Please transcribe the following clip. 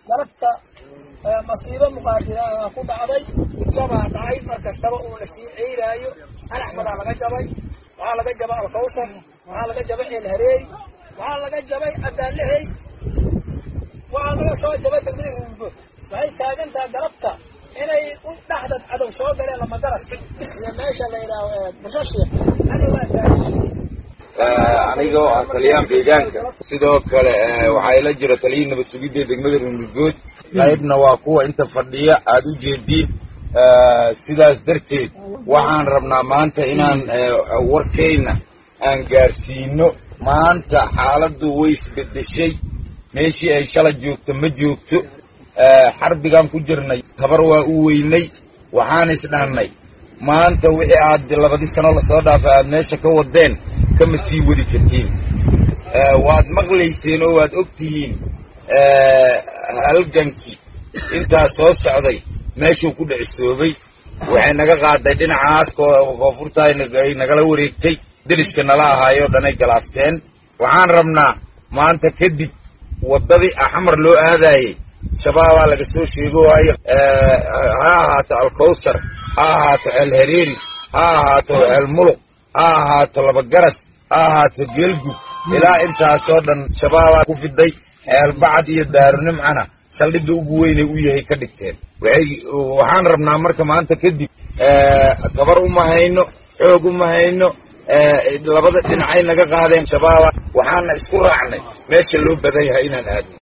galabta masiibo muqaadiraha ku dhacday jabaa dhacay mar kastaba uu la sii ceyraayo alaxmadaa laga jabay waxaa laga jabay alkawsar waxaa laga jabay ceelhareey waxaa laga jabay adaalehey waxaa laga soo jabay degmada ruungood waxay taagantaha galabta inay u dhaxdad cadow soo galeen lamagaras iyo meesha la yidhaaho bushashiik ana waa taagan aniga oo ah taliyaan deegaanka sidoo kale waxaa ila jira taliyii nabad sugidda degmada ruungood qaybna waa kuwa inta fadhiya aad u jeediin sidaas darteed waxaan rabnaa maanta inaan warkayna aan gaarsiino maanta xaaladdu way isbedeshay meeshii ay shala joogto ma joogto xarbigaan ku jirnay tabar waa u weynay waxaan isdhannay maanta wixii aad labadii sano lasoo dhaafay aad meesha ka wadeen kama sii wadi kartiin waad maqlayseen oo waad og tihiin halgankii intaa soo socday meeshuu ku dhicisoobay waxay naga qaaday dhinacaas koonfurta ay nagala wareegtay deriska nala ahaayoo dhanay galaafteen waxaan rabnaa maanta kadib waddadii axmar loo aadaayey shabaabaa laga soo sheego waayo ha ahaato alkawsar ha ahaato ceelhareeri ha ahaato ceelmuluq ha ahaato labagaras ha ahaato geelgub ilaa intaasoo dhan shabaabaa ku fiday ceelbacad iyo daarunimcana saldhigga ugu weynay u yahay ka dhigteen waxaan rabnaa marka maanta kadib tabar uma hayno xoog uma hayno labada dhinacay naga qaadeen shabaaba waxaana isku raacnay meesha loo badan yahay inaan aadno